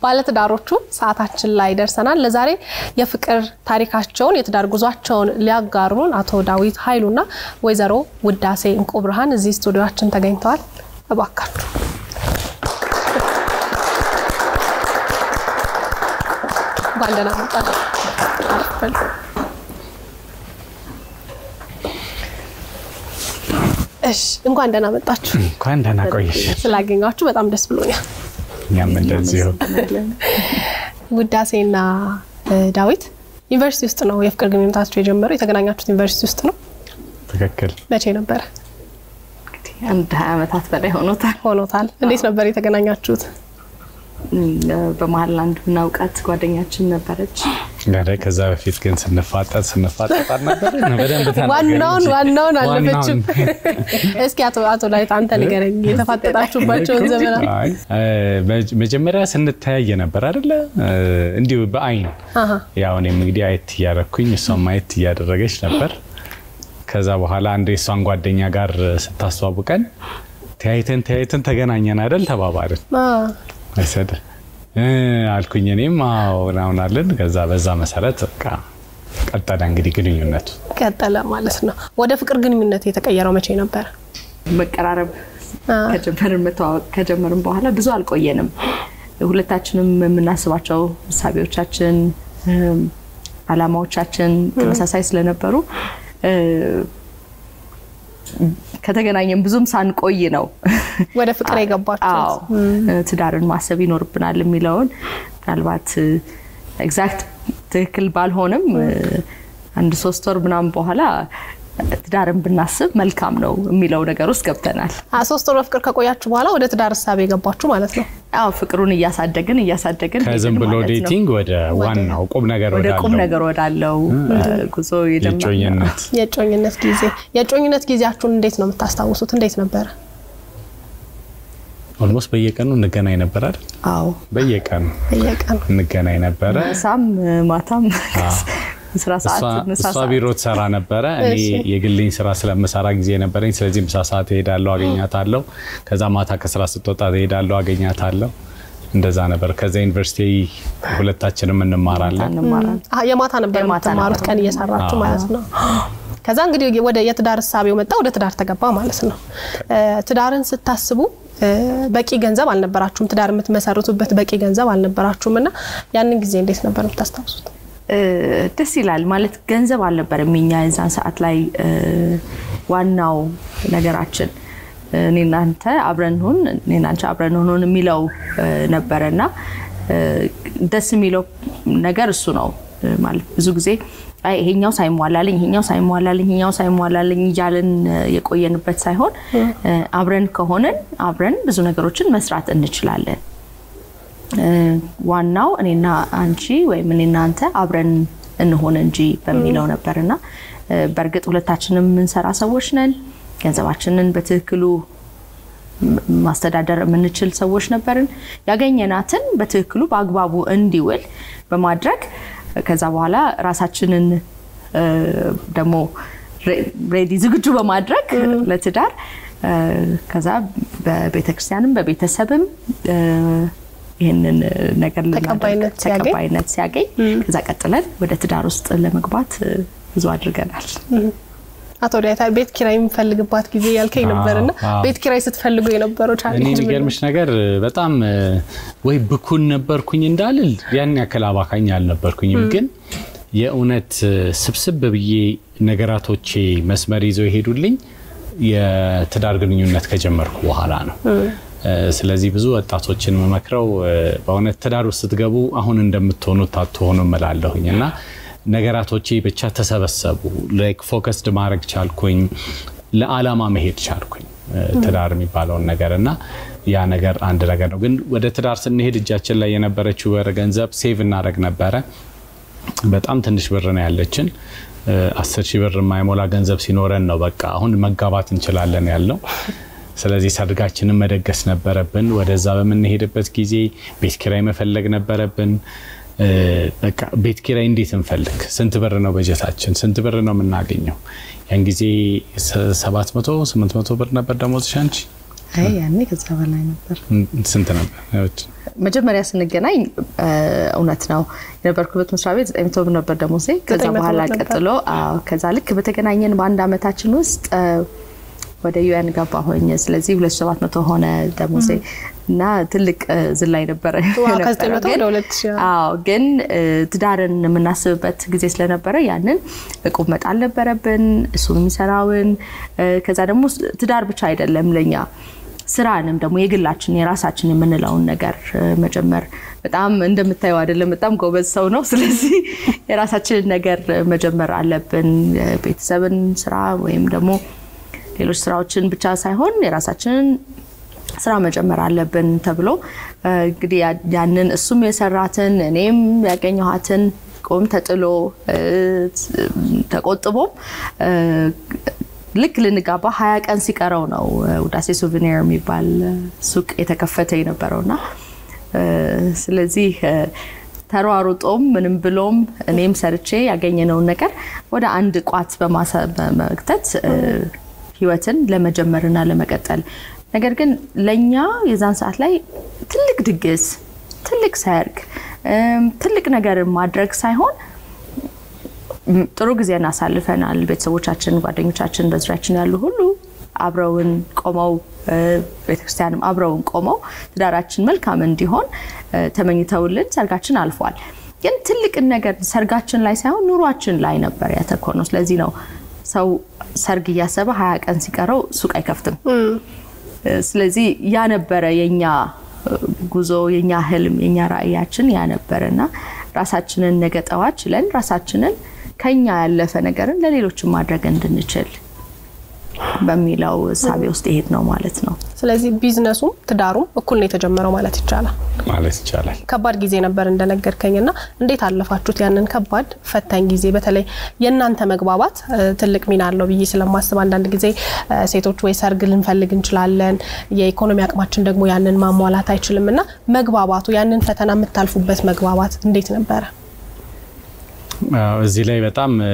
ባለትዳሮቹ ሰዓታችን ላይ ደርሰናል። ለዛሬ የፍቅር ታሪካቸውን የትዳር ጉዟቸውን ሊያጋሩን አቶ ዳዊት ኃይሉና ወይዘሮ ውዳሴ እንቁ ብርሃን እዚህ ስቱዲዮችን ተገኝተዋል። እባካችሁ እንኳን ደህና መጣችሁ። እሺ እንኳን ደህና መጣችሁ። እንኳን ደህና ቆየሽ። ስላገኛችሁ በጣም ደስ ብሎኛል። እኛም እንደዚሁ። ውዳሴና ዳዊት ዩኒቨርሲቲ ውስጥ ነው የፍቅር ግንኙነታችሁ የጀመረው? የተገናኛችሁት ዩኒቨርሲቲ ውስጥ ነው? ትክክል። መቼ ነበረ? አንድ ሀያ ዓመታት በላይ ሆኖታል። ሆኖታል። እንዴት ነበር የተገናኛችሁት? በመሀል አንድ ምናውቃት ጓደኛችን ነበረች። ኧረ ከዛ በፊት ግን ስንፋጠጥ ስንፋጠጥ አልነበረ? በደንብ ተናገሪ ዋናውን እንጂ። ዋናውን አለፈችም። ዋናውን። እስኪ አቶ አቶ ዳዊት አንተ ንገረኝ የተፋጠጣችሁባቸውን ዘመናት። አይ፣ መ- መጀመሪያ ስንተያየ ነበር አይደለ? እንዲሁ በአይን አሀ። ያው እኔም እንግዲህ አየት እያደረኩኝ እሷም አየት እያደረገች ነበር። ከዛ በኋላ አንድ የእሷን ጓደኛ ጋር ስታስተዋውቀን ተያይተን ተያይተን ተገናኘን አይደል ተባባልን። አ፣ አይሰድ አልኩኝ እኔም አዎ ምናምን አለን። ከዛ በዛ መሰረት በቃ ቀጠለ እንግዲህ ግንኙነቱ። ቀጠለ ማለት ነው። ወደ ፍቅር ግንኙነት የተቀየረው መቼ ነበረ? መቀራረብ አ፣ ከጀመርን መተዋወቅ ከጀመርን በኋላ ብዙ አልቆየንም። ሁለታችንም የምናስባቸው እሳቤዎቻችን፣ እም፣ አላማዎቻችን ተመሳሳይ ስለነበሩ እ፣ ከተገናኘን ብዙም ሳንቆይ ነው ወደ ፍቅር የገባችሁት? አዎ ትዳርን ማሰብ ይኖርብናል የሚለውን ምናልባት ኤግዛክት ትክክል ባልሆንም አንድ ሶስት ወር ምናምን በኋላ ትዳርን ብናስብ መልካም ነው የሚለው ነገር ውስጥ ገብተናል። አ፣ ሶስት ወር በፍቅር ከቆያችሁ በኋላ ወደ ትዳር እሳቤ የገባችሁ ማለት ነው። አዎ ፍቅሩን እያሳደግን እያሳደግን ከዝም ሄድን ብሎ ማለት ነው። ዴቲንግ ወደ ዋናው ቁም ነገር ወደ ቁም ወዳለው ነገር ወዳለው ጉዞ የጀመርነው የጮኝነት የእጮኝነት ጊዜ የእጮኝነት ጊዜያችሁን እንዴት ነው የምታስታውሱት? እንዴት ነበረ? ኦልሞስት በየቀኑ እንገናኝ ነበር አይደል? አዎ በየቀኑ በየቀኑ እንገናኝ ነበረ። ሳም ማታም ስራ ሰዓት እሷ- ምሳ እሷ ሰዓት ቢሮ ትሰራ ነበረ። እኔ እሺ። የግልኝ ስራ ስለምሰራ ጊዜ ነበረኝ። ስለዚህ ምሳ ሰዓት እሄዳለሁ፣ አገኛታለሁ። ከዛ ማታ ከስራ ስትወጣ እሄዳለሁ፣ አገኛታለሁ። እንደዛ ነበር። ከዛ ዩኒቨርሲቲ ሁለታችንም እንማራለን። እንማራለን። አ፣ የማታ ነበር የማታ የምትማሩት ነበር። ቀን እየሰራችሁ አዎ። ማለት ነው። ከዛ እንግዲህ ወደ የትዳር እሳቤው መጣ፣ ወደ ትዳር ተገባ ማለት ነው። እ፣ ትዳርን ስታስቡ እ፣ በቂ ገንዘብ አልነበራችሁም። ትዳር የምትመሰርቱበት በቂ ገንዘብ አልነበራችሁም እና ያንን ጊዜ እንዴት ነበር የምታስታውሱት? እ፣ ደስ ይላል ማለት ገንዘብ አልነበረም የኛ የዛን ሰዓት ላይ እ፣ ዋናው ነገራችን እ፣ እኔና አንተ አብረን ሁን እኔና አንቺ አብረን ሁን የሚለው እ፣ ነበረና እ፣ ደስ የሚለው ነገር እሱ ነው እ፣ ማለት ብዙ ጊዜ አይ ይሄኛው ሳይሟላልኝ ይሄኛው ሳይሟላልኝ ይሄኛው ሳይሟላልኝ እያልን እ፣ የቆየንበት ሳይሆን እ፣ አብረን ከሆንን አብረን ብዙ ነገሮችን መስራት እንችላለን እ፣ ዋናው እኔና አንቺ ወይም እኔና አንተ አብረን እንሆን እንጂ በሚለው ነበርና እ፣ በእርግጥ ሁለታችንም የምንሰራ ሰዎች ነን። ገንዘባችንን በትክክሉ ም- ማስተዳደር የምንችል ሰዎች ነበርን። ያገኘናትን በትክክሉ በአግባቡ እንዲውል በማድረግ ከዛ በኋላ ራሳችንን እ፣ ደግሞ ሬ- ሬዲ ዝግጁ በማድረግ ለትዳር እ፣ ከዛ በቤተክርስቲያንም በቤተሰብም እ፣ ይህንን ነገር ልናደርግ ተቀባይነት ሲያገኝ? ተቀባይነት ሲያገኝ ከዛ ቀጥለን ወደ ትዳር ውስጥ ለመግባት እ፣ ብዙ አድርገናል። አቶ ዳዊት ቤት ኪራይ የምፈልግባት ጊዜ ያልከኝ ነበርና አዎ። ቤት ኪራይ ስትፈልጉ የነበረው እኔ ቻሌንጅ ምን ነው? የሚገርምሽ ነገር በጣም እ፣ ወይ ብኩን ነበርኩኝ እንዳልል ያን ያክል አባካኝ አልነበርኩኝም። ግን የእውነት እ፣ ስብስብ ብዬ ነገራቶቼ መስመር ይዘው የሄዱልኝ የትዳር ግንኙነት ከጀመርኩ በኋላ ነው። እ፣ ስለዚህ ብዙ ወጣቶችን መመክረው እ፣ በእውነት ትዳር ውስጥ ስትገቡ አሁን እንደምትሆኑት አትሆኑ እላለሁኝ እና ነገራቶቼ ብቻ ተሰበሰቡ። ላይክ ፎከስድ ማድረግ ቻልኩኝ፣ ለዓላማ መሄድ ቻልኩኝ እ፣ ትዳር የሚባለውን ነገር እና ያ ነገር አንድ ነገር ነው። ግን ወደ ትዳር ስንሄድ እጃችን ላይ የነበረችው ብር ገንዘብ ሴቭ እናደረግ ነበረ። በጣም ትንሽ ብር ነው ያለችን። እ፣ አስር ሺህ ብር የማይሞላ ገንዘብ ሲኖረን ነው በቃ አሁን መጋባት እንችላለን ያልነው። ስለዚህ ሰርጋችንን መደገስ ነበረብን። ወደዛ በምንሄድበት ጊዜ ቤት ኪራይ መፈለግ ነበረብን። እ፣ በቃ ቤት ኪራይ እንዴት እንፈልግ? ስንት ብር ነው በጀታችን? ስንት ብር ነው የምናገኘው? ያን ጊዜ ሰባት መቶ ስምንት መቶ ብር ነበር ደሞዝሽ አንቺ? አይ ያኔ ከዛ በላይ ነበር። ስንት ነበር? መጀመሪያ ስንገናኝ እውነት ነው የነበርኩበት መስሪያ ቤት ዘጠኝ መቶ ብር ነበር ደሞዜ። ከዛ ዘጠኝ መቶ በኋላ ብር ነበር። ቀጥሎ አዎ፣ ከዛ ልክ በተገናኘን በአንድ አመታችን ውስጥ ወደ ዩኤን ገባሁኝ። ስለዚህ ሁለት ሺህ ሰባት መቶ ሆነ ደሞዜ እና ትልቅ እ, ዝላይ ነበረ ዋው፣ የነበረው። ከዘጠኝ መቶ ግን- ወደ ሁለት ሺህ አዎ ግን እ, ትዳርን የምናስብበት ጊዜ ስለነበረ ያንን እቁብ መጣል ነበረብን፣ እሱን የሚሰራውን እ፣ ከዛ ደግሞ ስ- ትዳር ብቻ አይደለም ለኛ ስራንም ደግሞ የግላችን የራሳችን የምንለውን ነገር እ, መጀመር በጣም እንደምታየው አይደለም። በጣም ጎበዝ ሰው ነው። ስለዚህ የራሳችንን ነገር እ, መጀመር አለብን። እ፣ ቤተሰብን ስራ ወይም ደግሞ ሌሎች ስራዎችን ብቻ ሳይሆን የራሳችንን ስራ መጀመር አለብን ተብሎ እ፣ እንግዲህ ያ- ያንን እሱም የሰራትን እኔም ያገኘኋትን ቁም ተጥሎ እ፣ ተቆጥቦም እ፣ ልክ ልንጋባ ሀያ ቀን ሲቀረው ነው እ፣ ውዳሴ ሱቬኒር የሚባል እ፣ ሱቅ የተከፈተ የነበረውና እ፣ ስለዚህ እ፣ ተሯሩጦም ምንም ብሎም እኔም ሰርቼ ያገኘነውን ነገር ወደ አንድ ቋት በማሰ- በመክተት እ፣ ህይወትን ለመጀመርና ለመቀጠል ነገር ግን ለእኛ የዛን ሰዓት ላይ ትልቅ ድግስ፣ ትልቅ ሰርግ፣ እም፣ ትልቅ ነገር ማድረግ ሳይሆን ም፣ ጥሩ ጊዜ እናሳልፈናል። ቤተሰቦቻችን፣ ጓደኞቻችን፣ በዙሪያችን ያሉ ሁሉ አብረውን ቆመው እ፣ ቤተክርስቲያንም አብረውን ቆመው ትዳራችን መልካም እንዲሆን እ፣ ተመኝተውልን ሰርጋችን አልፏል። ግን ትልቅን ነገር ሰርጋችን ላይ ሳይሆን ኑሯችን ላይ ነበር ያተኮር ነው። ስለዚህ ነው ሰው ሰርግ እያሰበ ሀያ ቀን ሲቀረው ሱቅ አይከፍትም። ስለዚህ ያ ነበረ የኛ ጉዞ፣ የኛ ህልም፣ የኛ ራዕያችን ያ ነበረ እና ራሳችንን ነገ ጠዋት ችለን ራሳችንን ከኛ ያለፈ ነገርን ለሌሎችን ማድረግ እንድንችል በሚለው እሳቤ ውስጥ ይሄድ ነው ማለት ነው። ስለዚህ ቢዝነሱም ትዳሩም እኩል ነው የተጀመረው ማለት ይቻላል። ማለት ይቻላል። ከባድ ጊዜ ነበር እንደነገርከኝ እና እንዴት አለፋችሁት ያንን ከባድ ፈታኝ ጊዜ? በተለይ የእናንተ መግባባት እ፣ ትልቅ ሚና አለው ብዬ ስለማስብ አንዳንድ ጊዜ እ፣ ሴቶች ወይ ሰርግ ልንፈልግ እንችላለን፣ የኢኮኖሚ አቅማችን ደግሞ ያንን ማሟላት አይችልም እና መግባባቱ ያንን ፈተና የምታልፉበት መግባባት እንዴት ነበረ? አዎ፣ እዚህ ላይ በጣም እ፣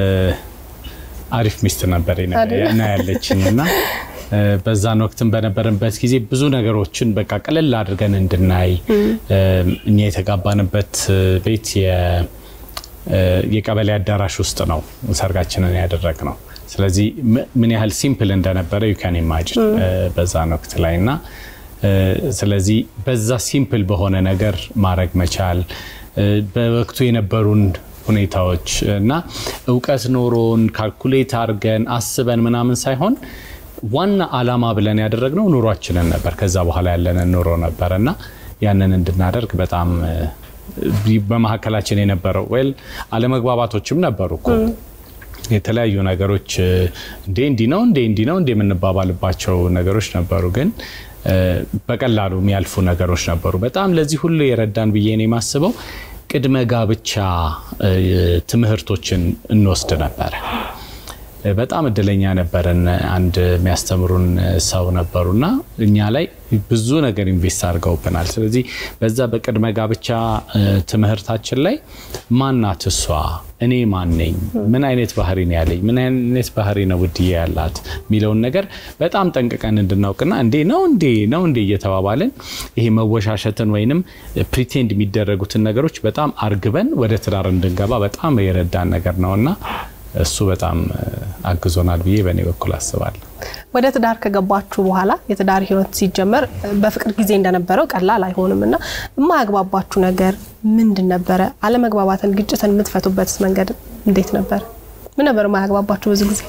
አሪፍ ሚስት ነበር አይደለ? ና ያለችኝ እና እ፣ በዛን ወቅትም በነበረበት ጊዜ ብዙ ነገሮችን በቃ ቅልል አድርገን እንድናይ እ፣ እኛ የተጋባንበት እ፣ ቤት የ- እ፣ የቀበሌ አዳራሽ ውስጥ ነው ሰርጋችንን ያደረግ ነው። ስለዚህ ም- ምን ያህል ሲምፕል እንደነበረ ዩካን ኢማጅን በዛን ወቅት ላይ እና እ፣ ስለዚህ በዛ ሲምፕል በሆነ ነገር ማድረግ መቻል እ፣ በወቅቱ የነበሩን ሁኔታዎች እና እውቀት ኖሮን ካልኩሌት አድርገን አስበን ምናምን ሳይሆን ዋና አላማ ብለን ያደረግነው ኑሯችንን ነበር። ከዛ በኋላ ያለንን ኑሮ ነበር እና ያንን እንድናደርግ በጣም እ፣ በመካከላችን የነበረው ወል አለመግባባቶችም ነበሩ እኮ የተለያዩ ነገሮች እ፣ እንዴ እንዲህ ነው እንዴ እንዲህ ነው እንዴ የምንባባልባቸው ነገሮች ነበሩ። ግን እ፣ በቀላሉ የሚያልፉ ነገሮች ነበሩ። በጣም ለዚህ ሁሉ የረዳን ብዬ ነው የማስበው ቅድመ ጋብቻ እ፣ ትምህርቶችን እንወስድ ነበረ። በጣም እድለኛ ነበረን። አንድ የሚያስተምሩን ሰው ነበሩና እኛ ላይ ብዙ ነገር ኢንቨስት አድርገውብናል። ስለዚህ በዛ በቅድመ ጋብቻ እ፣ ትምህርታችን ላይ ማናት እሷ፣ እኔ ማን ነኝ፣ ምን አይነት ባህሪ ነው ያለኝ፣ ምን አይነት ባህሪ ነው ውድዬ ያላት የሚለውን ነገር በጣም ጠንቅቀን እንድናውቅና እንዴ ነው እንዴ ነው እንዴ እየተባባልን ይሄ መወሻሸትን ወይንም ፕሪቴንድ የሚደረጉትን ነገሮች በጣም አርግበን ወደ ትዳር እንድንገባ በጣም የረዳን ነገር ነውና እሱ በጣም እ፣ አግዞናል ብዬ በእኔ በኩል አስባለሁ። ወደ ትዳር ከገባችሁ በኋላ የትዳር ህይወት ሲጀመር በፍቅር ጊዜ እንደነበረው ቀላል አይሆንም እና የማያግባባችሁ ነገር ምንድን ነበረ? አለመግባባትን፣ ግጭትን የምትፈቱበት መንገድ እንዴት ነበር? ምን ነበር የማያግባባችሁ ብዙ ጊዜ?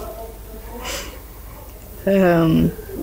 እም፣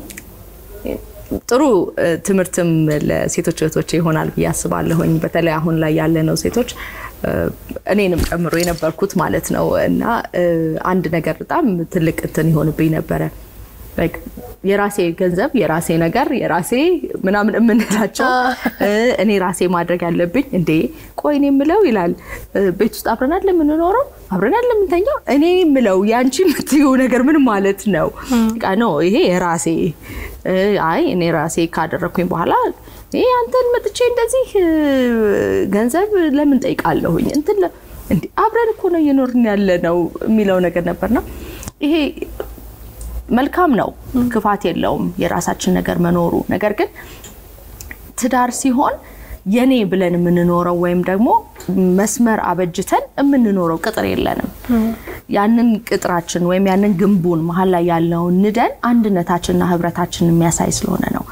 ጥሩ እ፣ ትምህርትም ለሴቶች እህቶች ይሆናል ብዬ አስባለሁኝ። በተለይ አሁን ላይ ያለነው ሴቶች እ፣ እኔንም ጨምሮ የነበርኩት ማለት ነው እና እ፣ አንድ ነገር በጣም ትልቅ እንትን ይሆንብኝ ነበረ Like የራሴ ገንዘብ የራሴ ነገር የራሴ ምናምን የምንላቸው እ፣ እኔ ራሴ ማድረግ ያለብኝ እንዴ ቆይ እኔ የምለው ይላል እ፣ ቤት ውስጥ አብረን አይደል የምንኖረው አብረን አይደል የምንተኛው እኔ የምለው ያንቺ የምትይው ነገር ምን ማለት ነው በቃ ነው ይሄ የራሴ እ፣ አይ እኔ ራሴ ካደረግኩኝ በኋላ ይሄ አንተን መጥቼ እንደዚህ እ፣ ገንዘብ ለምን ጠይቃለሁኝ እንትን ለ- እንዴ አብረን እኮ ነው እየኖርን ያለ ነው የሚለው ነገር ነበርና ይሄ መልካም ነው፣ ክፋት የለውም የራሳችን ነገር መኖሩ። ነገር ግን ትዳር ሲሆን የኔ ብለን የምንኖረው ወይም ደግሞ መስመር አበጅተን የምንኖረው ቅጥር የለንም። ያንን ቅጥራችን ወይም ያንን ግንቡን መሀል ላይ ያለውን ንደን አንድነታችንና ህብረታችን የሚያሳይ ስለሆነ ነው።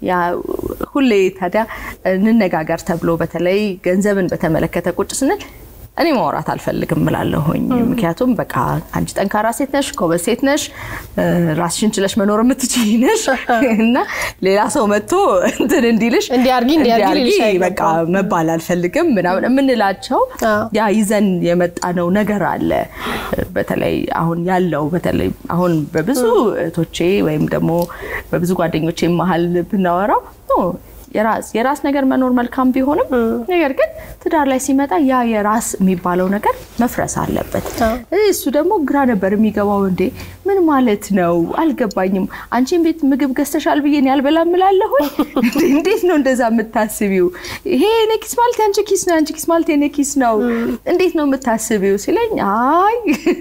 ሁሌ ታዲያ እንነጋገር ተብሎ በተለይ ገንዘብን በተመለከተ ቁጭ ስንል እኔ ማውራት አልፈልግም እላለሁኝ። ምክንያቱም በቃ አንቺ ጠንካራ ሴት ነሽ፣ ጎበዝ ሴት ነሽ፣ ራስሽን ችለሽ መኖር የምትችይ ነሽ እና ሌላ ሰው መጥቶ እንትን እንዲልሽ እንዲያርጊ እንዲያርጊ በቃ መባል አልፈልግም ምናምን የምንላቸው ያ ይዘን የመጣነው ነገር አለ። በተለይ አሁን ያለው በተለይ አሁን በብዙ እህቶቼ ወይም ደግሞ በብዙ ጓደኞቼ መሀል ብናወራው የራስ የራስ ነገር መኖር መልካም ቢሆንም ነገር ግን ትዳር ላይ ሲመጣ ያ የራስ የሚባለው ነገር መፍረስ አለበት። እሱ ደግሞ ግራ ነበር የሚገባው። እንዴ ምን ማለት ነው አልገባኝም። አንቺን ቤት ምግብ ገዝተሻል ብዬ ያልበላም እላለሁ። እንዴት ነው እንደዛ የምታስቢው? ይሄ የኔ ኪስ ማለት የአንቺ ኪስ ነው፣ የአንቺ ኪስ ማለት የኔ ኪስ ነው። እንዴት ነው የምታስቢው ሲለኝ፣ አይ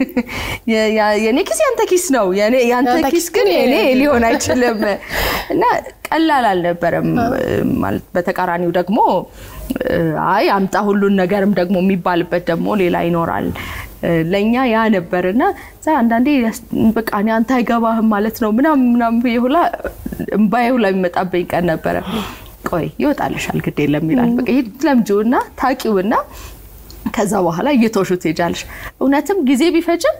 የኔ ኪስ ያንተ ኪስ ነው፣ ያንተ ኪስ ግን የኔ ሊሆን አይችልም እና ቀላል አልነበረም። ማለት በተቃራኒው ደግሞ አይ አምጣ ሁሉን ነገርም ደግሞ የሚባልበት ደግሞ ሌላ ይኖራል። ለእኛ ያ ነበርና አንዳንዴ በቃ እኔ አንተ አይገባህም ማለት ነው ምናምን ምናምን ብዬ ሁላ እምባዬ ሁላ የሚመጣብኝ ቀን ነበረ። ቆይ ይወጣልሻል፣ ግድ የለም ይላል። በቃ ይሄ ለምጂውና ታቂውና ከዛ በኋላ እየተወሹ ትሄጃለሽ። እውነትም ጊዜ ቢፈጅም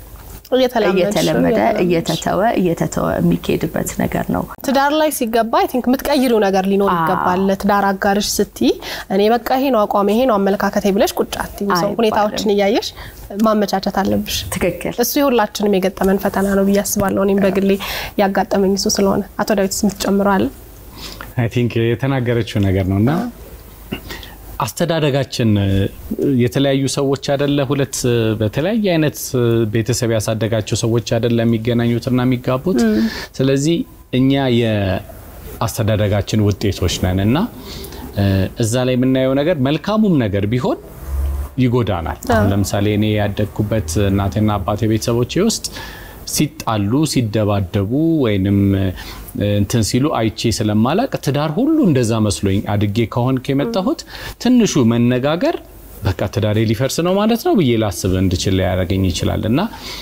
እየተለመደ እየተተወ እየተተወ የሚካሄድበት ነገር ነው። ትዳር ላይ ሲገባ አይ ቲንክ የምትቀይሪው ነገር ሊኖር ይገባል። ለትዳር አጋርሽ ስትይ እኔ በቃ ይሄ ነው አቋም ይሄ ነው አመለካከቴ ብለሽ ቁጭ አትይም። ሰው ሁኔታዎችን እያየሽ ማመቻቸት አለብሽ። ትክክል። እሱ የሁላችንም የገጠመን ፈተና ነው ብዬ አስባለሁ። እኔም በግሌ ያጋጠመኝ እሱ ስለሆነ አቶ ዳዊት የምትጨምረው አለ? አይ ቲንክ የተናገረችው ነገር ነው እና አስተዳደጋችን የተለያዩ ሰዎች አደለ፣ ሁለት በተለያየ አይነት ቤተሰብ ያሳደጋቸው ሰዎች አደለ የሚገናኙትና የሚጋቡት። ስለዚህ እኛ የአስተዳደጋችን ውጤቶች ነን እና እዛ ላይ የምናየው ነገር መልካሙም ነገር ቢሆን ይጎዳናል። አሁን ለምሳሌ እኔ ያደግኩበት እናቴና አባቴ ቤተሰቦቼ ውስጥ ሲጣሉ ሲደባደቡ ወይንም እንትን ሲሉ አይቼ ስለማላቅ ትዳር ሁሉ እንደዛ መስሎኝ አድጌ ከሆንክ የመጣሁት ትንሹ መነጋገር በቃ ትዳሬ ሊፈርስ ነው ማለት ነው ብዬ ላስብ እንድችል ሊያደርገኝ ይችላል እና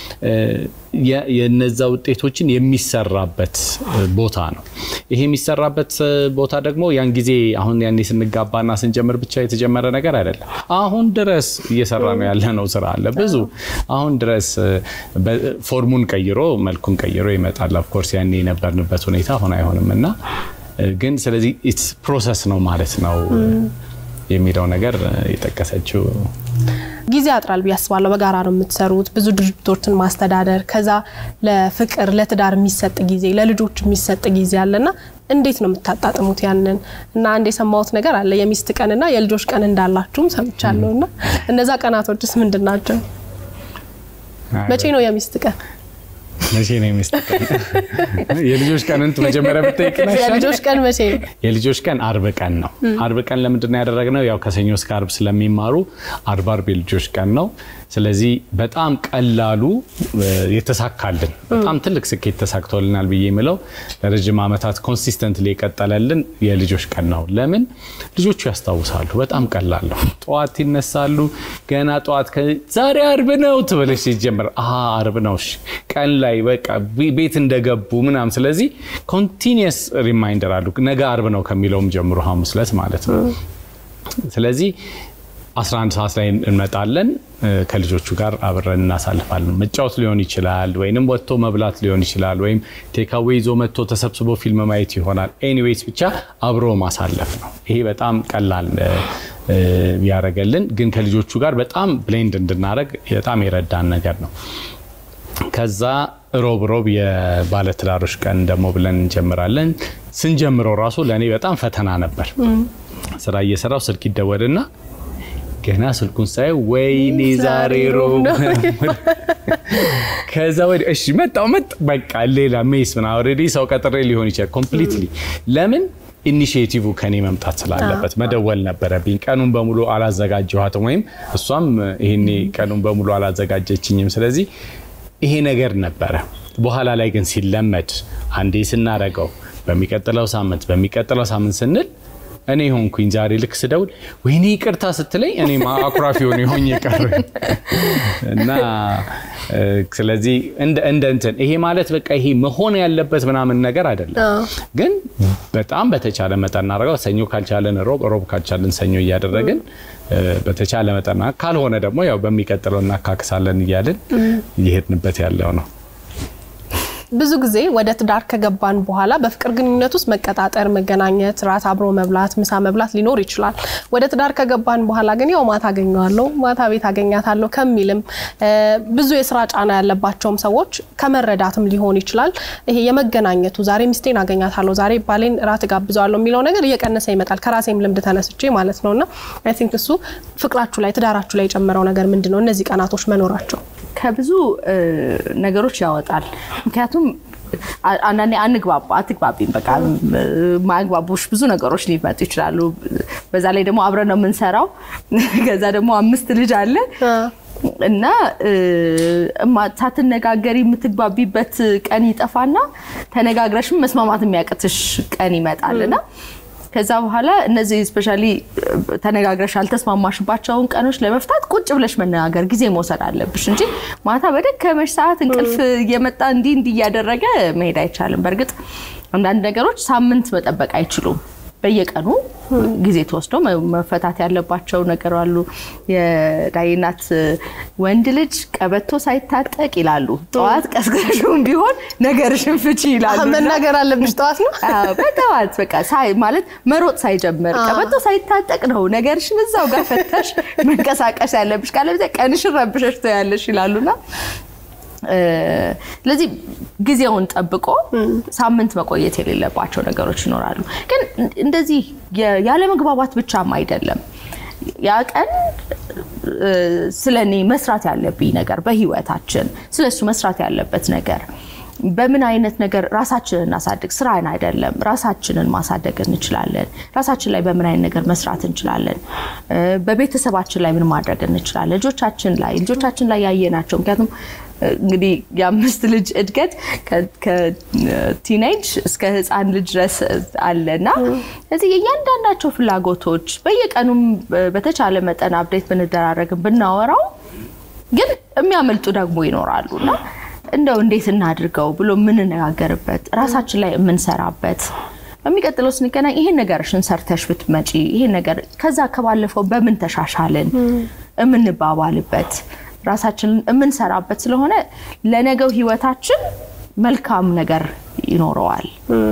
የነዛ ውጤቶችን የሚሰራበት ቦታ ነው። ይሄ የሚሰራበት ቦታ ደግሞ ያን ጊዜ አሁን ያኔ ስንጋባና ስንጀምር ብቻ የተጀመረ ነገር አይደለም። አሁን ድረስ እየሰራ ነው ያለ ነው ስራ አለ ብዙ አሁን ድረስ ፎርሙን ቀይሮ መልኩን ቀይሮ ይመጣል። ኦፍኮርስ ያኔ የነበርንበት ሁኔታ አሁን አይሆንም እና ግን ስለዚህ ኢትስ ፕሮሰስ ነው ማለት ነው የሚለው ነገር የጠቀሰችው ጊዜ ያጥራል ብዬ አስባለሁ። በጋራ ነው የምትሰሩት፣ ብዙ ድርጅቶችን ማስተዳደር፣ ከዛ ለፍቅር ለትዳር የሚሰጥ ጊዜ፣ ለልጆች የሚሰጥ ጊዜ አለና እንዴት ነው የምታጣጥሙት ያንን? እና አንድ የሰማሁት ነገር አለ የሚስት ቀንና የልጆች ቀን እንዳላችሁም ሰምቻለሁ። እና እነዛ ቀናቶችስ ምንድን ናቸው? መቼ ነው የሚስት ቀን? መቼ ነው የሚስት ቀን? የልጆች ቀንን መጀመሪያ ብትጠይቅ የልጆች ቀን መቼ ነው? የልጆች ቀን አርብ ቀን ነው። አርብ ቀን ለምንድን ነው ያደረግነው? ያው ከሰኞ እስከ አርብ ስለሚማሩ አርብ አርብ የልጆች ቀን ነው። ስለዚህ በጣም ቀላሉ የተሳካልን በጣም ትልቅ ስኬት ተሳክቶልናል ብዬ የምለው ለረጅም ዓመታት ኮንሲስተንትሊ የቀጠለልን የልጆች ቀን ነው። ለምን ልጆቹ ያስታውሳሉ። በጣም ቀላል ነው። ጠዋት ይነሳሉ። ገና ጠዋት ዛሬ አርብ ነው ትበለሽ ሲጀምር አርብ ነው ቀን ላይ በቃ ቤት እንደገቡ ምናምን። ስለዚህ ኮንቲኒየስ ሪማይንደር አሉ ነገ አርብ ነው ከሚለውም ጀምሮ ሐሙስ ዕለት ማለት ነው። ስለዚህ 11 ሰዓት ላይ እንመጣለን። ከልጆቹ ጋር አብረን እናሳልፋለን። መጫወት ሊሆን ይችላል፣ ወይንም ወጥቶ መብላት ሊሆን ይችላል፣ ወይም ቴካዌ ይዞ መጥቶ ተሰብስቦ ፊልም ማየት ይሆናል። ኤኒዌይስ ብቻ አብሮ ማሳለፍ ነው። ይሄ በጣም ቀላል ያደረገልን፣ ግን ከልጆቹ ጋር በጣም ብሌንድ እንድናደረግ በጣም የረዳን ነገር ነው። ከዛ ሮብ ሮብ የባለትዳሮች ቀን ደግሞ ብለን እንጀምራለን። ስንጀምረው ራሱ ለእኔ በጣም ፈተና ነበር። ስራ እየሰራው ስልክ ይደወልና ገና ስልኩን ሳይ ወይኔ ዛሬ ሮብ ከዛ ወዲህ እሺ መጣው መጥ በቃ ሌላ ሜስ ምና ኦልሬዲ ሰው ቀጥሬ ሊሆን ይችላል ኮምፕሊትሊ ለምን ኢኒሽቲቭ ከኔ መምጣት ስላለበት መደወል ነበረብኝ። ቀኑን በሙሉ አላዘጋጀኋትም፣ ወይም እሷም ይሄኔ ቀኑን በሙሉ አላዘጋጀችኝም። ስለዚህ ይሄ ነገር ነበረ። በኋላ ላይ ግን ሲለመድ አንዴ ስናረገው በሚቀጥለው ሳምንት በሚቀጥለው ሳምንት ስንል እኔ ሆንኩኝ ዛሬ ልክ ስደውል ወይኔ ይቅርታ ስትለኝ እኔ አኩራፊ ሆነ የሆኝ የቀረ እና ስለዚህ እንደ እንትን ይሄ ማለት በቃ ይሄ መሆን ያለበት ምናምን ነገር አይደለም። ግን በጣም በተቻለ መጠን እናደርገው። ሰኞ ካልቻለን ሮብ፣ ሮብ ካልቻለን ሰኞ እያደረግን በተቻለ መጠን ካልሆነ ደግሞ ያው በሚቀጥለው እናካክሳለን እያልን እየሄድንበት ያለው ነው። ብዙ ጊዜ ወደ ትዳር ከገባን በኋላ በፍቅር ግንኙነት ውስጥ መቀጣጠር፣ መገናኘት፣ ራት አብሮ መብላት፣ ምሳ መብላት ሊኖር ይችላል። ወደ ትዳር ከገባን በኋላ ግን ያው ማታ አገኘዋለሁ፣ ማታ ቤት አገኛታለሁ ከሚልም ብዙ የስራ ጫና ያለባቸውም ሰዎች ከመረዳትም ሊሆን ይችላል። ይሄ የመገናኘቱ ዛሬ ሚስቴን አገኛታለሁ፣ ዛሬ ባሌን ራት ጋብዘዋለሁ የሚለው ነገር እየቀነሰ ይመጣል። ከራሴም ልምድ ተነስቼ ማለት ነውና አይ ቲንክ እሱ ፍቅራችሁ ላይ ትዳራችሁ ላይ የጨመረው ነገር ምንድን ነው? እነዚህ ቀናቶች መኖራቸው ከብዙ ነገሮች ያወጣል። ምክንያቱም አንዳንዴ አንግባባ አትግባቢም፣ በቃ ማግባቦች ብዙ ነገሮች ሊመጡ ይችላሉ። በዛ ላይ ደግሞ አብረን ነው የምንሰራው። ከዛ ደግሞ አምስት ልጅ አለ እና ሳትነጋገሪ የምትግባቢበት ቀን ይጠፋና ተነጋግረሽም መስማማት የሚያቅትሽ ቀን ይመጣልና ከዛ በኋላ እነዚህ ስፔሻሊ ተነጋግረሽ ያልተስማማሽባቸውን ቀኖች ለመፍታት ቁጭ ብለሽ መነጋገር ጊዜ መውሰድ አለብሽ እንጂ ማታ በደከመሽ ሰዓት እንቅልፍ እየመጣ እንዲህ እንዲህ እያደረገ መሄድ አይቻልም። በእርግጥ አንዳንድ ነገሮች ሳምንት መጠበቅ አይችሉም። በየቀኑ ጊዜ ተወስዶ መፈታት ያለባቸው ነገር አሉ። የዳይናት ወንድ ልጅ ቀበቶ ሳይታጠቅ ይላሉ። ጠዋት ቀስቅሰሽም ቢሆን ነገርሽን ፍቺ ይላሉ። መናገር አለብሽ ጠዋት ነው በጠዋት በቃ ማለት መሮጥ ሳይጀምር ቀበቶ ሳይታጠቅ ነው ነገርሽን እዛው ጋር ፈተሽ መንቀሳቀስ ያለብሽ። ካለበለዚያ ቀንሽን ረብሸሽ ትያለሽ ይላሉና ስለዚህ ጊዜውን ጠብቆ ሳምንት መቆየት የሌለባቸው ነገሮች ይኖራሉ። ግን እንደዚህ ያለመግባባት ብቻም አይደለም። ያ ቀን ስለ እኔ መስራት ያለብኝ ነገር በህይወታችን ስለ እሱ መስራት ያለበት ነገር በምን አይነት ነገር ራሳችንን እናሳድግ። ስራን አይደለም ራሳችንን ማሳደግ እንችላለን። ራሳችን ላይ በምን አይነት ነገር መስራት እንችላለን። በቤተሰባችን ላይ ምን ማድረግ እንችላለን። ልጆቻችን ላይ ልጆቻችን ላይ ያየናቸው ምክንያቱም እንግዲህ የአምስት ልጅ እድገት ከቲኔጅ እስከ ህፃን ልጅ ድረስ አለ እና ስለዚህ የእያንዳንዳቸው ፍላጎቶች በየቀኑም በተቻለ መጠን አብዴት ብንደራረግም ብናወራው ግን የሚያመልጡ ደግሞ ይኖራሉ እና እንደው እንዴት እናድርገው ብሎ የምንነጋገርበት ራሳችን ላይ የምንሰራበት በሚቀጥለው ስንገናኝ ይሄን ነገርሽን ሰርተሽ ብትመጪ ይሄን ነገር ከዛ ከባለፈው በምን ተሻሻልን የምንባባልበት ራሳችንን የምንሰራበት ስለሆነ ለነገው ህይወታችን መልካም ነገር ይኖረዋል።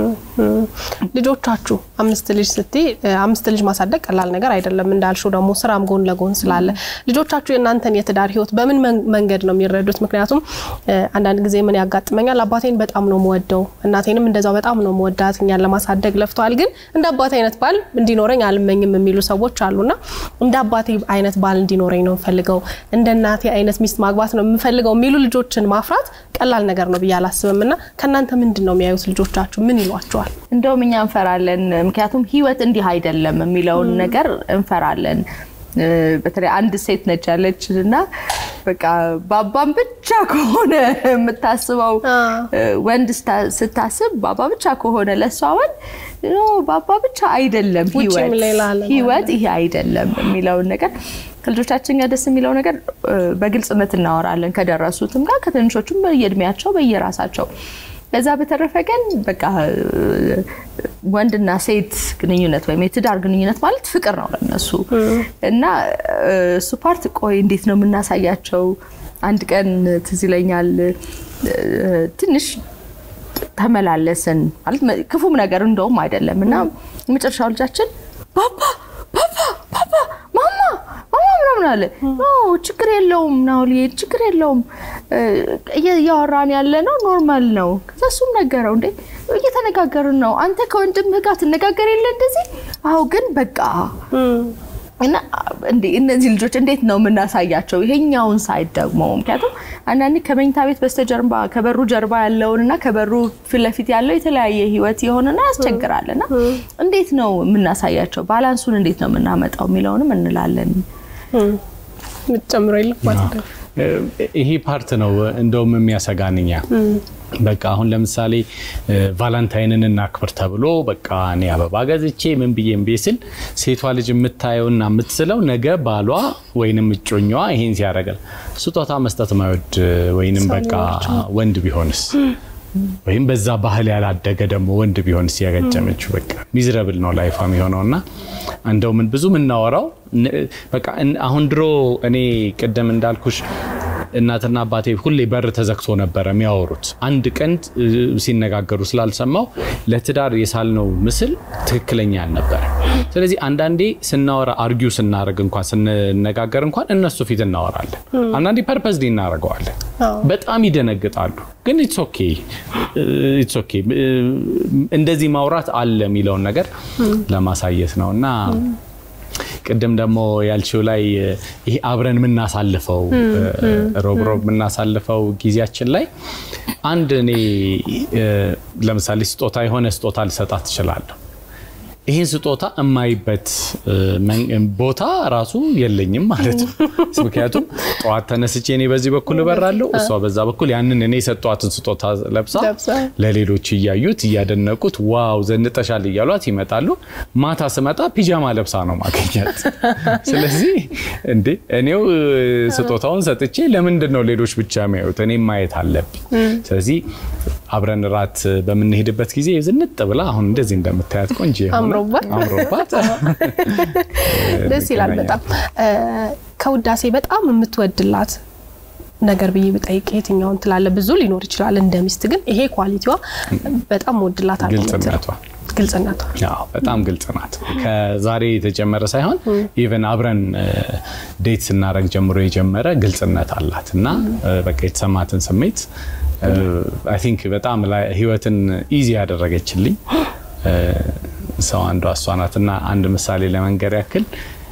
ልጆቻችሁ አምስት ልጅ ስትይ አምስት ልጅ ማሳደግ ቀላል ነገር አይደለም። እንዳልሽው ደግሞ ስራም ጎን ለጎን ስላለ ልጆቻችሁ የእናንተን የትዳር ህይወት በምን መንገድ ነው የሚረዱት? ምክንያቱም አንዳንድ ጊዜ ምን ያጋጥመኛል፣ አባቴን በጣም ነው የምወደው፣ እናቴንም እንደዛው በጣም ነው የምወዳት፣ እኛን ለማሳደግ ለፍተዋል፣ ግን እንደ አባቴ አይነት ባል እንዲኖረኝ አልመኝም የሚሉ ሰዎች አሉና እንደ አባቴ አይነት ባል እንዲኖረኝ ነው የምፈልገው፣ እንደ እናቴ አይነት ሚስት ማግባት ነው የምፈልገው የሚሉ ልጆችን ማፍራት ቀላል ነገር ነው ብዬ አላስብም። እና ከእናንተ ምንድን ነው የሚያዩት ልጆቻችሁ? ምን ይሏቸዋል? እንደውም እኛ እንፈራለን። ምክንያቱም ህይወት እንዲህ አይደለም የሚለውን ነገር እንፈራለን። በተለይ አንድ ሴት ነች ያለች እና በቃ ባባን ብቻ ከሆነ የምታስበው ወንድ ስታስብ ባባ ብቻ ከሆነ ለእሷ ወንድ ባባ ብቻ አይደለም ህይወት ይሄ አይደለም የሚለውን ነገር ከልጆቻችን ጋር ደስ የሚለው ነገር በግልጽነት እናወራለን። ከደረሱትም ጋር ከትንሾቹም በየእድሜያቸው በየራሳቸው ከዛ በተረፈ ግን በቃ ወንድና ሴት ግንኙነት ወይም የትዳር ግንኙነት ማለት ፍቅር ነው ለነሱ እና እሱ ፓርት ቆይ እንዴት ነው የምናሳያቸው? አንድ ቀን ትዝ ይለኛል ትንሽ ተመላለስን ማለት ክፉም ነገር እንደውም አይደለም እና የመጨረሻው ልጃችን ባባ ባባ ባባ ማማ ማማ ምናምን አለ። ችግር የለውም ናውል ችግር የለውም እያወራን ያለ ነው ኖርማል ነው። ከዛ እሱም ነገረው እንዴ እየተነጋገርን ነው። አንተ ከወንድምህ ጋር ትነጋገር የለ እንደዚህ? አዎ ግን በቃ እና እነዚህ ልጆች እንዴት ነው የምናሳያቸው ይሄኛውን ሳይድ ደግሞ ምክንያቱም አንዳንዴ ከመኝታ ቤት በስተጀርባ ከበሩ ጀርባ ያለውን እና ከበሩ ፊት ለፊት ያለው የተለያየ ህይወት የሆነና ያስቸግራል እና እንዴት ነው የምናሳያቸው ባላንሱን እንዴት ነው የምናመጣው የሚለውንም እንላለን ምትጨምሮ የለባት ይሄ ፓርት ነው እንደውም የሚያሰጋንኛ በቃ አሁን ለምሳሌ ቫላንታይንን እናክብር ተብሎ በቃ እኔ አበባ ገዝቼ ምን ብዬ እምቢ ስል ሴቷ ልጅ የምታየውና የምትስለው ነገ ባሏ ወይንም እጮኛዋ ይሄን ሲያደርጋል ስጦታ መስጠት ማይወድ ወይንም በቃ ወንድ ቢሆንስ ወይም በዛ ባህል ያላደገ ደግሞ ወንድ ቢሆንስ ያገጨመችው በቃ ሚዝረብል ነው ላይፏ የሚሆነው እና እንደው ምን ብዙ የምናወራው በቃ አሁን ድሮ እኔ ቅድም እንዳልኩሽ እናትና አባቴ ሁሌ በር ተዘግቶ ነበረ የሚያወሩት። አንድ ቀን ሲነጋገሩ ስላልሰማው ለትዳር የሳልነው ምስል ትክክለኛ አልነበረ። ስለዚህ አንዳንዴ ስናወራ አርጊው ስናደርግ እንኳን ስንነጋገር እንኳን እነሱ ፊት እናወራለን። አንዳንዴ ፐርፐዝሊ እናደርገዋለን። በጣም ይደነግጣሉ። ግን ኢትስ ኦኬ ኢትስ ኦኬ እንደዚህ ማውራት አለ የሚለውን ነገር ለማሳየት ነው እና ቅድም ደግሞ ያልችው ላይ ይሄ አብረን የምናሳልፈው ሮብ ሮብ የምናሳልፈው ጊዜያችን ላይ አንድ እኔ ለምሳሌ ስጦታ የሆነ ስጦታ ልሰጣት ትችላለሁ። ይህን ስጦታ የማይበት ቦታ ራሱ የለኝም ማለት ነው። ምክንያቱም ጠዋት ተነስቼ እኔ በዚህ በኩል እበራለሁ፣ እሷ በዛ በኩል ያንን እኔ የሰጧትን ስጦታ ለብሳ ለሌሎች እያዩት እያደነቁት ዋው ዘንጠሻል እያሏት ይመጣሉ። ማታ ስመጣ ፒጃማ ለብሳ ነው ማገኛት። ስለዚህ እንዴ እኔው ስጦታውን ሰጥቼ ለምንድን ነው ሌሎች ብቻ የሚያዩት? እኔም ማየት አለብኝ። ስለዚህ አብረን ራት በምንሄድበት ጊዜ ዝንጥ ብላ አሁን እንደዚህ እንደምታያት ቆንጆ አምሮባት ደስ ይላል በጣም ከውዳሴ በጣም የምትወድላት ነገር ብዬ ብጠይቅ የትኛውን ትላለ? ብዙ ሊኖር ይችላል። እንደ ሚስት ግን ይሄ ኳሊቲዋ በጣም ወድላት አለ። ግልጽነቷ ግልጽነቷ በጣም ግልጽ ናት። ከዛሬ የተጀመረ ሳይሆን ኢቨን አብረን ዴት ስናደርግ ጀምሮ የጀመረ ግልጽነት አላት እና በቃ የተሰማትን ስሜት አይ ቲንክ በጣም ህይወትን ኢዚ ያደረገችልኝ ሰው አንዷ እሷ ናት እና አንድ ምሳሌ ለመንገር ያክል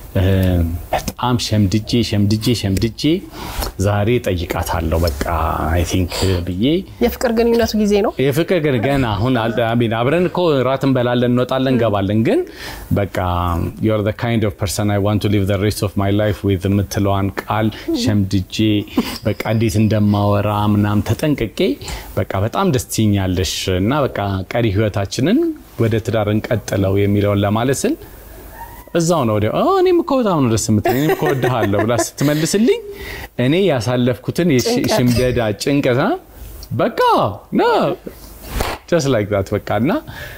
በጣም ሸምድጄ ሸምድጄ ሸምድጄ ዛሬ ጠይቃታለሁ በቃ አይ ቲንክ ብዬ የፍቅር ግንኙነቱ ጊዜ ነው። የፍቅር ግን ገና አሁን አብረን እኮ ራት እንበላለን፣ እንወጣለን፣ እንገባለን። ግን በቃ ዩር ዘ ካይንድ ኦፍ ፐርሰን አይ ዋንት ቱ ሊቭ ዘ ሬስት ኦፍ ማይ ላይፍ ዊዝ የምትለዋን ቃል ሸምድጄ በቃ እንዴት እንደማወራ ምናምን ተጠንቅቄ በቃ በጣም ደስ ትይኛለሽ እና በቃ ቀሪ ህይወታችንን ወደ ትዳር እንቀጥለው የሚለውን ለማለት ስል እዛው ነው ወዲያው እኔም እኮ በጣም ነው ደስ የምትለኝ እኔም እኮ እወድሃለሁ ብላ ስትመልስልኝ እኔ ያሳለፍኩትን የሽምደዳ ጭንቀት በቃ ና ጀስት ላይክ ዛት በቃ እና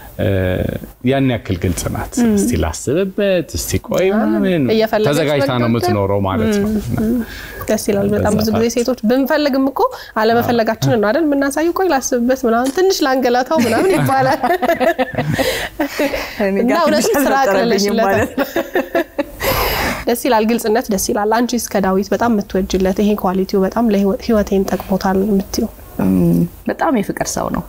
ያን ያክል ግልጽ ናት። እስቲ ላስብበት፣ እስቲ ቆይ ምናምን ተዘጋጅታ ነው የምትኖረው ማለት ነው። ደስ ይላል በጣም ብዙ ጊዜ ሴቶች ብንፈልግም እኮ አለመፈለጋችንን ነው አይደል የምናሳየው። ቆይ ላስብበት ምናምን ትንሽ ላንገላታው ምናምን ይባላል እና እውነትም ስራ አቅልለሽለታል። ደስ ይላል፣ ግልጽነት ደስ ይላል። አንቺ እስከ ዳዊት በጣም የምትወጅለት ይሄ ኳሊቲው በጣም ለህይወቴን ጠቅሞታል የምትይው? በጣም የፍቅር ሰው ነው።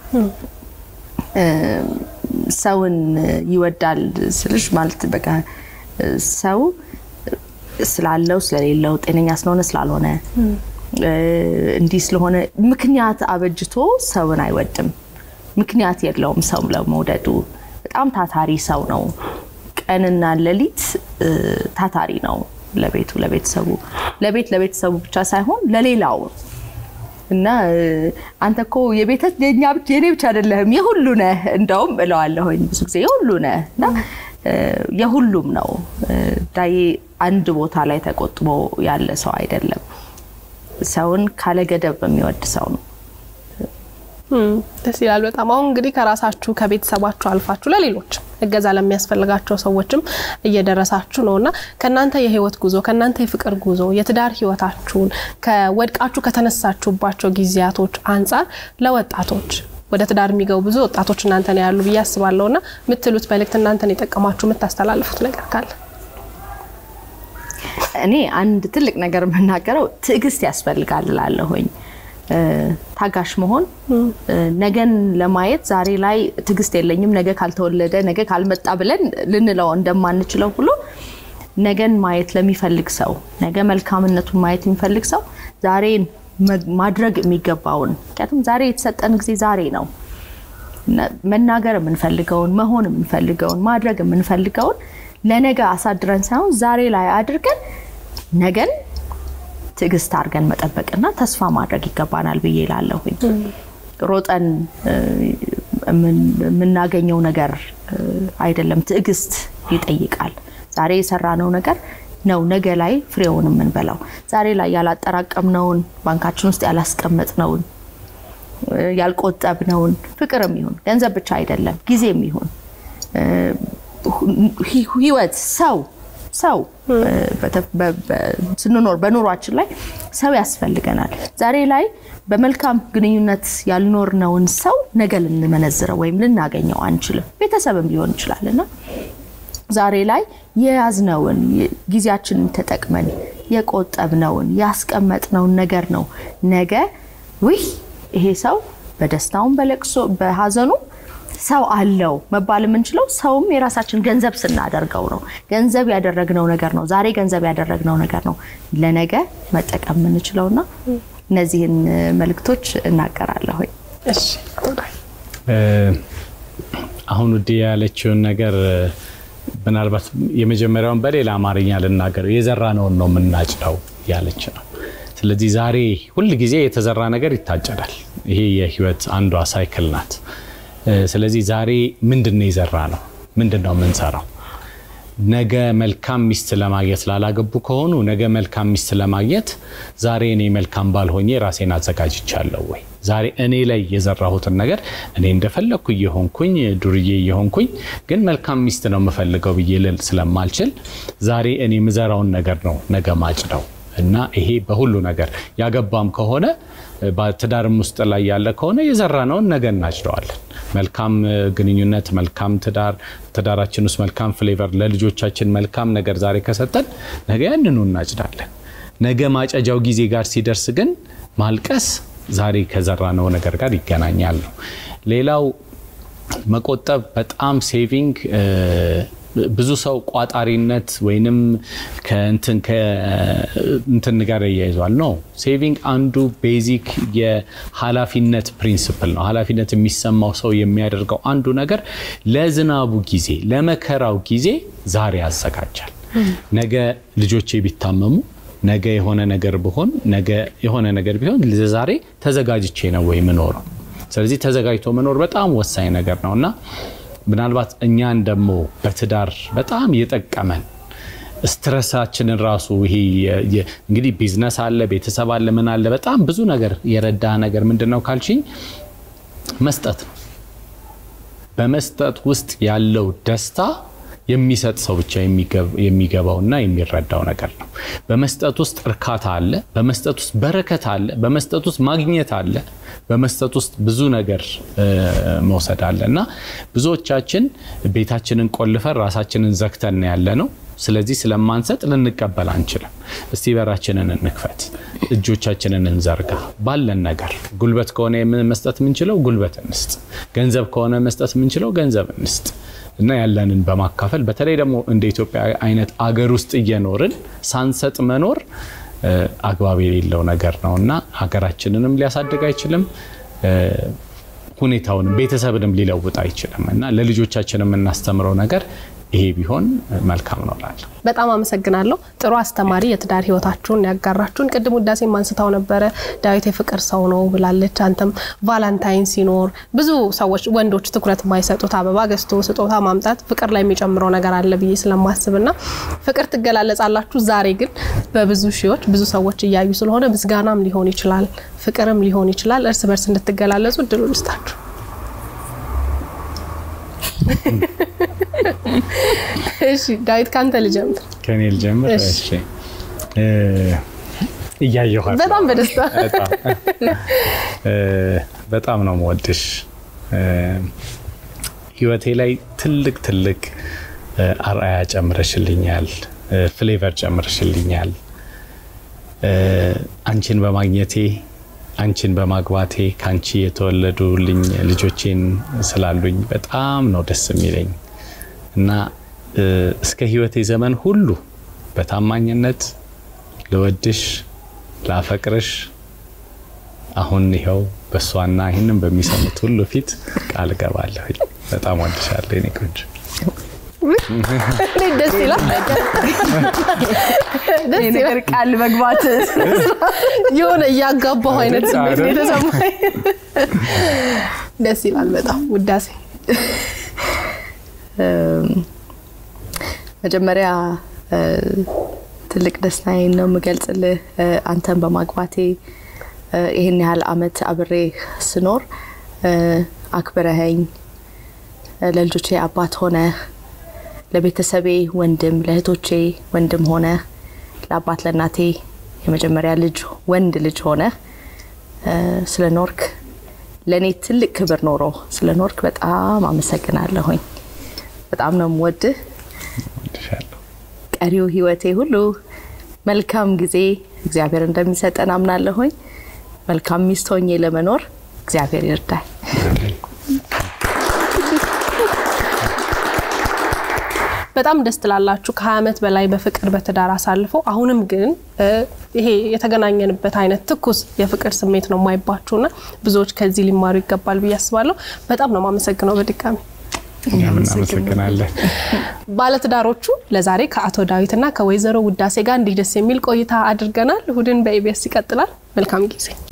ሰውን ይወዳል ስልሽ ማለት በቃ ሰው ስላለው ስለሌለው ጤነኛ ስለሆነ ስላልሆነ እንዲህ ስለሆነ ምክንያት አበጅቶ ሰውን አይወድም። ምክንያት የለውም ሰው ለመውደዱ። በጣም ታታሪ ሰው ነው። ቀንና ሌሊት ታታሪ ነው ለቤቱ ለቤተሰቡ ለቤት ለቤተሰቡ ብቻ ሳይሆን ለሌላው እና አንተ እኮ የኔ ብቻ አይደለህም የሁሉ ነህ። እንደውም እለዋለሁኝ ብዙ ጊዜ የሁሉ ነህ እና የሁሉም ነው። ዳዬ አንድ ቦታ ላይ ተቆጥቦ ያለ ሰው አይደለም። ሰውን ካለ ገደብ የሚወድ ሰው ነው። ደስ ይላል በጣም። አሁን እንግዲህ ከራሳችሁ ከቤተሰባችሁ አልፋችሁ ለሌሎች እገዛ ለሚያስፈልጋቸው ሰዎችም እየደረሳችሁ ነው እና ከእናንተ የህይወት ጉዞ ከእናንተ የፍቅር ጉዞ የትዳር ህይወታችሁን ከወድቃችሁ ከተነሳችሁባቸው ጊዜያቶች አንጻር ለወጣቶች ወደ ትዳር የሚገቡ ብዙ ወጣቶች እናንተ ነው ያሉ ብዬ አስባለሁ እና የምትሉት መልእክት እናንተን የጠቀማችሁ የምታስተላልፉት ነገር ካለ? እኔ አንድ ትልቅ ነገር የምናገረው ትዕግስት ያስፈልጋል እላለሁኝ። ታጋሽ መሆን ነገን ለማየት ዛሬ ላይ ትዕግስት የለኝም ነገ ካልተወለደ ነገ ካልመጣ ብለን ልንለው እንደማንችለው ሁሉ ነገን ማየት ለሚፈልግ ሰው ነገ መልካምነቱን ማየት የሚፈልግ ሰው ዛሬን ማድረግ የሚገባውን ምክንያቱም ዛሬ የተሰጠን ጊዜ ዛሬ ነው። መናገር የምንፈልገውን መሆን የምንፈልገውን ማድረግ የምንፈልገውን ለነገ አሳድረን ሳይሆን ዛሬ ላይ አድርገን ነገን ትዕግስት አድርገን መጠበቅና ተስፋ ማድረግ ይገባናል ብዬ ላለሁኝ ሮጠን የምናገኘው ነገር አይደለም። ትዕግስት ይጠይቃል። ዛሬ የሰራነው ነገር ነው ነገ ላይ ፍሬውን የምንበላው። ዛሬ ላይ ያላጠራቀምነውን ባንካችን ውስጥ ያላስቀመጥነውን ያልቆጠብነውን ፍቅርም ይሁን ገንዘብ ብቻ አይደለም ጊዜም ይሁን ህይወት ሰው ሰው ስንኖር በኑሯችን ላይ ሰው ያስፈልገናል። ዛሬ ላይ በመልካም ግንኙነት ያልኖርነውን ሰው ነገ ልንመነዝረው ወይም ልናገኘው አንችልም። ቤተሰብም ሊሆን ይችላል እና ዛሬ ላይ የያዝነውን ጊዜያችንን ተጠቅመን የቆጠብነውን ያስቀመጥነውን ነገር ነው ነገ ውይ ይሄ ሰው በደስታውም በለቅሶ በሀዘኑ ሰው አለው መባል የምንችለው ሰውም የራሳችን ገንዘብ ስናደርገው ነው። ገንዘብ ያደረግነው ነገር ነው። ዛሬ ገንዘብ ያደረግነው ነገር ነው ለነገ መጠቀም የምንችለውና እነዚህን መልእክቶች እናገራለሁ። አሁን ውዴ ያለችውን ነገር ምናልባት የመጀመሪያውን በሌላ አማርኛ ልናገር፣ የዘራነውን ነው የምናጭደው ያለች ነው። ስለዚህ ዛሬ ሁል ጊዜ የተዘራ ነገር ይታጨዳል። ይሄ የህይወት አንዷ ሳይክል ናት። ስለዚህ ዛሬ ምንድን ነው የዘራ ነው? ምንድን ነው የምንሰራው? ነገ መልካም ሚስት ለማግኘት ላላገቡ ከሆኑ ነገ መልካም ሚስት ለማግኘት ዛሬ እኔ መልካም ባልሆኜ ራሴን አዘጋጅቻለሁ ወይ? ዛሬ እኔ ላይ የዘራሁትን ነገር እኔ እንደፈለግኩ እየሆንኩኝ ዱርዬ እየሆንኩኝ ግን መልካም ሚስት ነው የምፈልገው ብዬ ልል ስለማልችል ዛሬ እኔ የምዘራውን ነገር ነው ነገ ማጭደው እና ይሄ በሁሉ ነገር ያገባም ከሆነ በትዳርም ውስጥ ላይ ያለ ከሆነ የዘራነውን ነገ እናጭደዋለን። መልካም ግንኙነት፣ መልካም ትዳር፣ ትዳራችን ውስጥ መልካም ፍሌቨር፣ ለልጆቻችን መልካም ነገር ዛሬ ከሰጠን ነገ ያንኑ እናጭዳለን። ነገ ማጨጃው ጊዜ ጋር ሲደርስ ግን ማልቀስ ዛሬ ከዘራነው ነገር ጋር ይገናኛል ነው። ሌላው መቆጠብ በጣም ሴቪንግ ብዙ ሰው ቋጣሪነት ወይንም ከእንትን ጋር እያይዟል ነው። ሴቪንግ አንዱ ቤዚክ የኃላፊነት ፕሪንስፕል ነው። ኃላፊነት የሚሰማው ሰው የሚያደርገው አንዱ ነገር ለዝናቡ ጊዜ፣ ለመከራው ጊዜ ዛሬ ያዘጋጃል። ነገ ልጆቼ ቢታመሙ፣ ነገ የሆነ ነገር ብሆን፣ ነገ የሆነ ነገር ቢሆን ዛሬ ተዘጋጅቼ ነው ወይ ምኖረው? ስለዚህ ተዘጋጅቶ መኖር በጣም ወሳኝ ነገር ነው እና ምናልባት እኛን ደግሞ በትዳር በጣም የጠቀመን ስትረሳችንን ራሱ ይሄ እንግዲህ ቢዝነስ አለ፣ ቤተሰብ አለ፣ ምን አለ፣ በጣም ብዙ ነገር የረዳ ነገር ምንድን ነው ካልሽኝ መስጠት ነው። በመስጠት ውስጥ ያለው ደስታ የሚሰጥ ሰው ብቻ የሚገባውና የሚረዳው ነገር ነው። በመስጠት ውስጥ እርካታ አለ። በመስጠት ውስጥ በረከት አለ። በመስጠት ውስጥ ማግኘት አለ። በመስጠት ውስጥ ብዙ ነገር መውሰድ አለ እና ብዙዎቻችን ቤታችንን ቆልፈን ራሳችንን ዘግተን ያለ ነው። ስለዚህ ስለማንሰጥ ልንቀበል አንችልም። እስቲ በራችንን እንክፈት፣ እጆቻችንን እንዘርጋ። ባለን ነገር ጉልበት ከሆነ መስጠት የምንችለው ጉልበት እንስጥ፣ ገንዘብ ከሆነ መስጠት የምንችለው ገንዘብ እንስጥ እና ያለንን በማካፈል በተለይ ደግሞ እንደ ኢትዮጵያ አይነት አገር ውስጥ እየኖርን ሳንሰጥ መኖር አግባብ የሌለው ነገር ነው እና ሀገራችንንም ሊያሳድግ አይችልም። ሁኔታውንም ቤተሰብንም ሊለውጥ አይችልም እና ለልጆቻችን የምናስተምረው ነገር ይሄ ቢሆን መልካም ነው እላለሁ። በጣም አመሰግናለሁ። ጥሩ አስተማሪ የትዳር ህይወታችሁን ያጋራችሁን። ቅድም ውዳሴ ማንስታው ነበረ ዳዊት የፍቅር ሰው ነው ብላለች። አንተም ቫላንታይን ሲኖር ብዙ ሰዎች ወንዶች ትኩረት የማይሰጡት አበባ ገዝቶ ስጦታ ማምጣት ፍቅር ላይ የሚጨምረው ነገር አለ ብዬ ስለማስብና ፍቅር ትገላለጻላችሁ። ዛሬ ግን በብዙ ሺዎች ብዙ ሰዎች እያዩ ስለሆነ ምስጋናም ሊሆን ይችላል፣ ፍቅርም ሊሆን ይችላል። እርስ በርስ እንድትገላለጹ እድሉ ልስጣችሁ። እሺ ዳዊት ካንተ ልጀምር። ከኔ ልጀምር። እሺ እያየኋት በጣም በደስታ በጣም ነው የምወድሽ። ህይወቴ ላይ ትልቅ ትልቅ አርአያ ጨምረሽልኛል፣ ፍሌቨር ጨምረሽልኛል። አንቺን በማግኘቴ አንቺን በማግባቴ ከአንቺ የተወለዱልኝ ልጆቼን ስላሉኝ በጣም ነው ደስ የሚለኝ እና እስከ ህይወቴ ዘመን ሁሉ በታማኝነት ልወድሽ፣ ላፈቅርሽ አሁን ይኸው በእሷና ይህንን በሚሰሙት ሁሉ ፊት ቃል እገባለሁ። በጣም ወድሻለሁ የኔ ቆንጆ። እንዴት ደስ ይላል! ደስ ይላል። ነገር ቃል መግባት የሆነ እያጋባሁ አይነት ስሜት ነው የተሰማኝ። ደስ ይላል በጣም ውዳሴ። መጀመሪያ እ፣ ትልቅ ደስታዬን ነው የምገልጽልህ እ፣ አንተን በማግባቴ እ፣ ይህን ያህል አመት አብሬ ስኖር እ፣ አክብረኸኝ እ፣ ለልጆቼ አባት ሆነ ለቤተሰቤ ወንድም ለእህቶቼ ወንድም ሆነ ለአባት ለእናቴ የመጀመሪያ ልጅ ወንድ ልጅ ሆነ እ፣ ስለ ኖርክ ለእኔ ትልቅ ክብር ኖሮ ስለ ኖርክ በጣም አመሰግናለሁኝ። በጣም ነው የምወድህ። ቀሪው ህይወቴ ሁሉ መልካም ጊዜ እግዚአብሔር እንደሚሰጠን አምናለሁኝ። መልካም ሚስት ሆኜ ለመኖር እግዚአብሔር ይርዳል። በጣም ደስ ትላላችሁ። ከ20 ዓመት በላይ በፍቅር በትዳር አሳልፎ አሁንም ግን እ፣ ይሄ የተገናኘንበት አይነት ትኩስ የፍቅር ስሜት ነው የማይባችሁና ብዙዎች ከዚህ ሊማሩ ይገባል ብዬ አስባለሁ። በጣም ነው የማመሰግነው በድጋሚ እኛም እናመሰግናለን። ባለትዳሮቹ ለዛሬ ከአቶ ዳዊትና ከወይዘሮ ውዳሴ ጋር እንዲህ ደስ የሚል ቆይታ አድርገናል። እሁድን በኢቢኤስ ይቀጥላል። መልካም ጊዜ